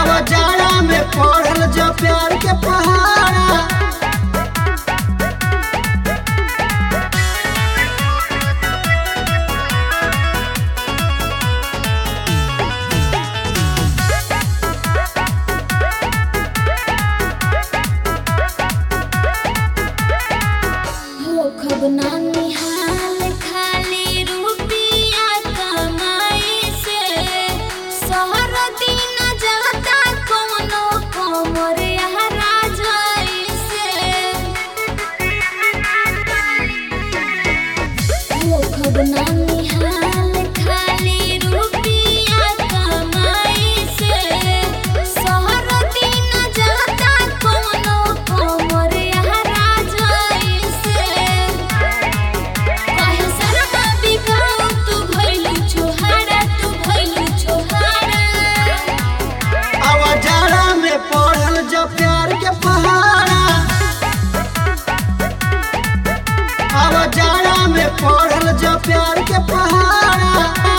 आवा जाड़ा में पढ़ल जो प्यार के पहाड़ा होखब ना निहाल खाली रुपिया कमाई से शहर दिन जाता कोनो कमर हरा जाई से होखब ना निहाल खाली रुपिया कमाई से शहर दिन जाता कोनो कमर हरा जाई से काहे शर्मा बिकाऊ तू भइलु छोहारा तू भइलु छोहारा आवा जाड़ा में पढ़ल जो प्यार के पहाड़ा आवा जाड़ा में पढ़ल जो प्यार के पहाड़ा